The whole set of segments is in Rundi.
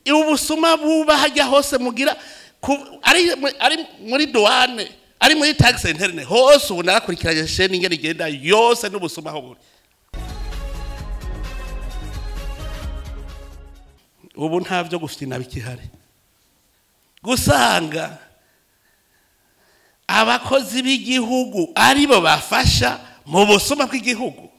ubusuma buba hajya hose mugira ku- ari ari muri douane ari muri tax interne hose ubu narakurikiranye sheni ingene igenda yose n'ubusuma aho buri ubu nta byo gufina bikihari gusanga abakozi b'igihugu aribo bafasha mu busuma bw'igihugu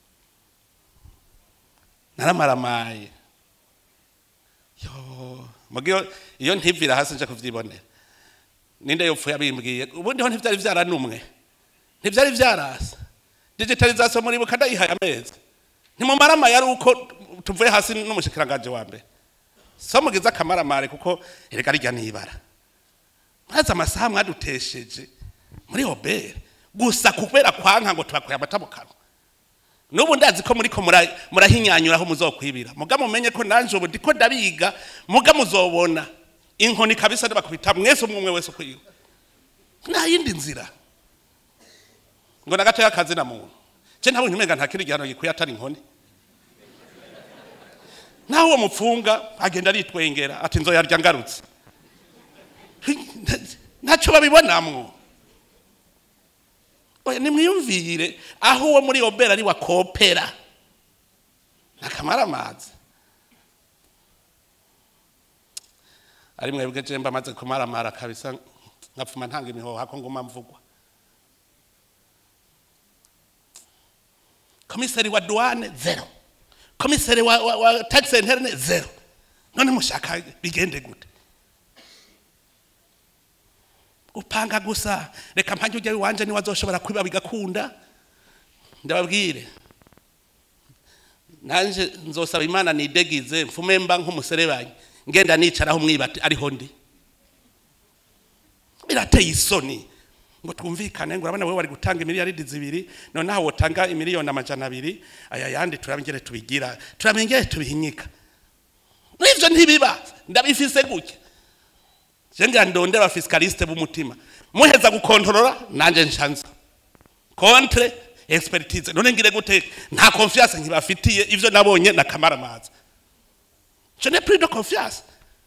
naramaramaye yo mugiyo iyo ntivira hasi nje kuvyibonera ninde yopfuye abimbwiye ubundi ho ntivyari vyaranumwe ntivyari vyarasa digitalization muri buka ndayihaye amezi ntimumaramaye ari uko tuvuye hasi n'umushikiranganje wa mbere so mugize akamaramare kuko erega rijya nibara maze amasaha mwadutesheje muri hobere gusa kubera kwanka ngo tubakuye amata mu kanwa n'ubu ndazi ko muriko mura- murahinyanyura aho muzokwibira muga mumenye ko nanje ubu ndiko ndabiga muga muzobona inkoni kabisa ndibakubita mwese umwe umwe wese ukwiwe nta yindi nzira ngo na gatoya akazi na muntu je ntabonye umenga nta kindi gihano gikwiye atari inkoni naho uwo mupfunga agenda aritwengera ati nzoyarya ngarutse ntacyo babibonamwo oya nimwiyumvire aho uwo muri obera ari wakopera nakamaramazi ari mwebwe je mba maze kumaramara kabisa nkapfuma ntanga imihoha ko nguma mvugwa komisari wa douane zero komisari wa, wa, wa tax interne zero none mushaka bigende gute upanga gusa reka mpanje ujya iwanje niwe azoshobora kwiba bigakunda ndababwire nanje nzosaba imana nidegize mfume mba nk'umuserebanyi ngenda nicaraho mwibati ariho ndi birateye isoni ngo twumvikane ngo urabona wowe wari gutanga imiliyaridi zibiri noneho wotanga imiliyoni amajana abiri aya yandi turabingere tubigira turabingere tubihinyika n'ivyo ntibiba ndabifise gutya je ngira ndondera abafisikaliste b'umutima muheza gukontorora nanje nshanza contre expertise none ngire gute nta confiance nkibafitiye ivyo nabonye na kamaramaza je n'ai plus de confiance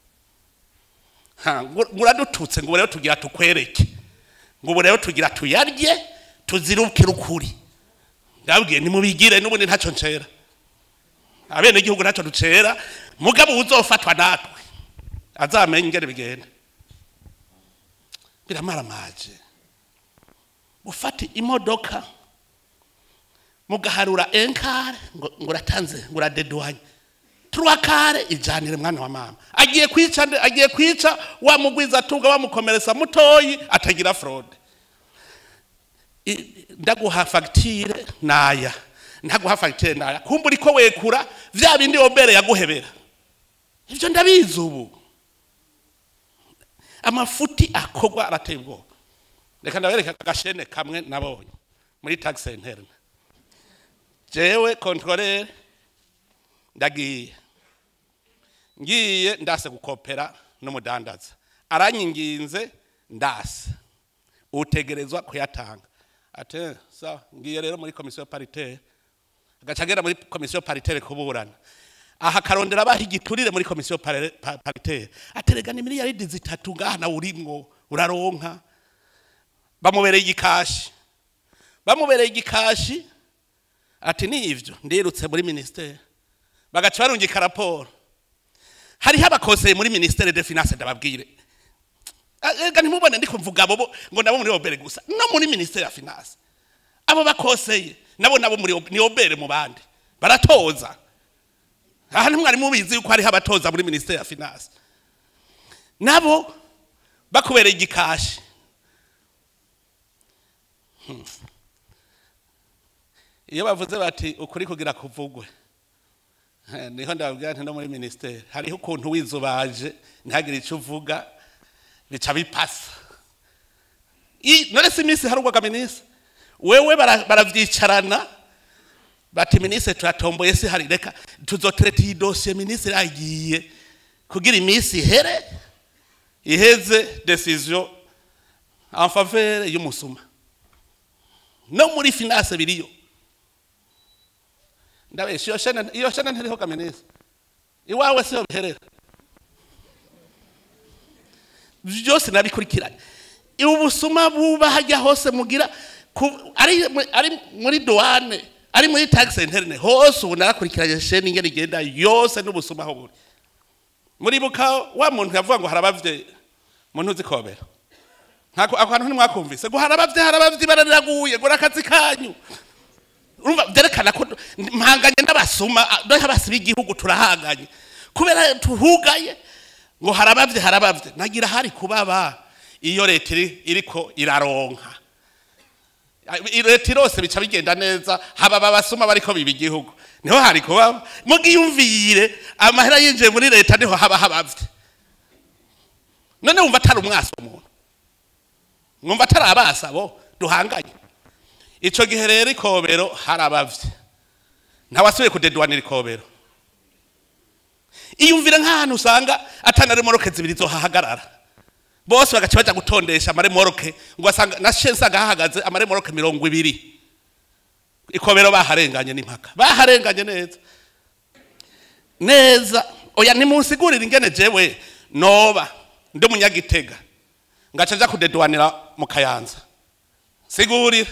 ha ngo- muradututse ngo rero tugira tukwereke ngo ubu rero tugira tuyarye tuzirukire ukuri ndabwiye nimubigire n'ubundi ntacyo ncera abene igihugu ntacyo ducera mugabo uzofatwa natwe azamenye ingene bigenda biramaramaje ufata imodoka mugaharura enkare ngo ngo uratanze ngo uradeduwanye turakare ijanire mwana wa mama agiye kwica nde- agiye kwica wa mugwiza atunga bamukomeretsa mutoyi atagira fraude I- ndaguha fagitire naya ndaguha fagitire naya kumva uriko wekura vya bindi obere yaguhebera ivyo ndabizi ubu amafuti akogwa arateye ubwoba reka ndabereka agashene kamwe nabonye muri tax interne jewe controleur ndagiye ngiye ndase gukopera n'umudandaza aranyinginze ndase utegerezwa kuyatanga ate sawa ngiye rero muri komisiyo paritaire agaca agera muri komisiyo paritaire kuburana aha akarondera abaha igiturire muri komisiyo pare- pa- paritaire ateregana imiliyaridi zitatu ngaha nawe urimwo uraronka bamubereye igikashi bamubereye igikashi ati ni ivyo ndirutse muri ministere bagaca barungika raporo hariho abakoseye muri ministere de finance ndababwire Ah, ega ntimubone ndiko mvuga abo bo- ngo nabo muri obere gusa no muri ministere ya finance abo bakoseye nabo nabo muri ob- ni obere mu bandi baratoza aha ntimwari mubizi yuko hariho abatoza muri ministere ya finance nabo bakubereye igikashi Hmm. iyo bavuze bati ukuri kugira kuvugwe Eh, niho ndababwira nti no muri ministere hariho ukuntu wizubaje ntihagire icyo uvuga bica bipasa I- none si iminsi harugwaga minisitiri wewe bara- baravyicarana bati minisitiri turatomboye si hari reka tuzotereta iyi dosiye minisitiri agiye kugira iminsi ihere iheze decision en faveur y'umusuma no muri finance biriyo ndabesha iyo shene iyo shene ntiriho kaminuza iwawe siyo biherera byose nabikurikiranye ubusuma buba hajya hose mugira ku- ari mu- ari muri douane ari muri tax interne hose ubu narakurikiranye sheni ingene igenda yose n'ubusuma aho buri muribuka wa muntu yavuga ngo harabavye muntu uzi kobera ntako ako hantu ntimwakumvise ngo harabavye harabavye bararaguye ngo nakazi kanyu urumva byerekana ko mpanganye n'abasuma dore abasi b'igihugu turahanganye kubera tuhugaye ngo harabavye harabavye nagira hari kubaba iyo leta iri- iriko iraronka I- leta irose bica bigenda neza haba abasuma bariko biba igihugu niho hari kubaba mugiyumvire amahera yinjiye muri leta niho haba habavye none wumva atari umwasi umuntu mwumva atari abasabo duhanganye ico gihe rero ikobero harabavye ntawasubiye kudedwanira ikobero iyumvire nk'ahantu usanga atanaremoroke zibiri zohahagarara bose bagaca baja gutondesha amaremoroke ngo asanga na she nsanga hahagaze amaremoroke mirongo ibiri ikobero baharenganye n'impaka baharenganye neza neza oya nimunsigurire ingene jewe noba ndi umunyagitega ngaca nja kudedwanira mu kayanza sigurira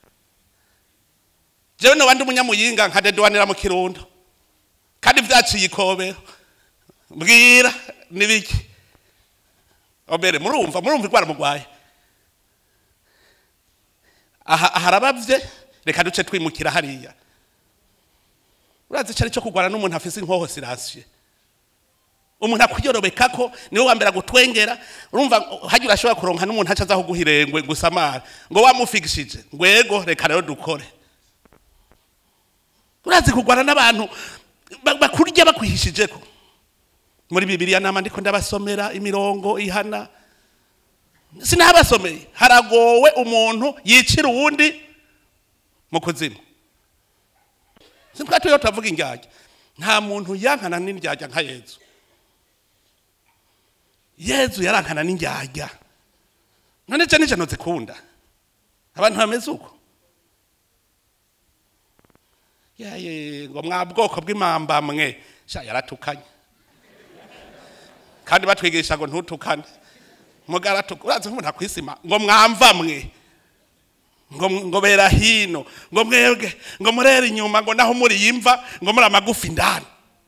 jewe noba ndi umunyamuyinga nkadedwanira mu kirundo kandi vyaciye ikobero mbwira nibiki obere murumva murumva igwara mugwaye aha harabavye reka duce twimukira hariya urazi cari cyo kugwana n'umuntu afise inkoho sirasiye umuntu akwiyorobeka ko niwe wa mbere agutwengera urumva hajya urashobora kuronka n'umuntu aca azaho guhirengwe gusamara ngo wamufigishije ngwego reka rero dukore urazi kugwana n'abantu ba- bakurya bakwihishijeko muri bibiliya nama ndiko ndabasomera imirongo ihana sinahabasomeye haragowe umuntu yicira uwundi mu kuzimu sitwatuyeho turavuga indyarya nta muntu yankana n'indyarya nka yezu yezu yarankana n'indyarya none je nije nozikunda abantu bameze uko yaye ngo mwa bwoko bw'imamba mwe sha yaratukanye kandi batwigisha ngo ntutukane mugaratuka urazi nk'umuntu akwisima ngo mwamva mwe ngo ngo bera hino ngo mwebwe ngo murere inyuma ngo naho muri yimva ngo muri amagufi indani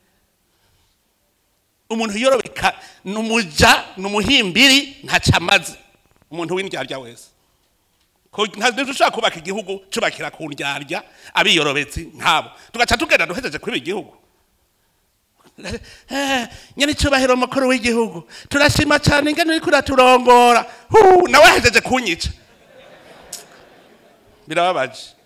umuntu yorobeka numuja numuhimbiri ntaca amaze umuntu w'indyarya wese Ko- nta- ntidushobora kubaka igihugu cubakira ku ndyarya abiyorobetsi nkabo tugaca tugenda duhejeje kwiba igihugu Eh, nyene icubahiro mukuru w'igihugu turashima cyane ingene uriko uraturongora Hu, nawe ahejeje kunyica birababaje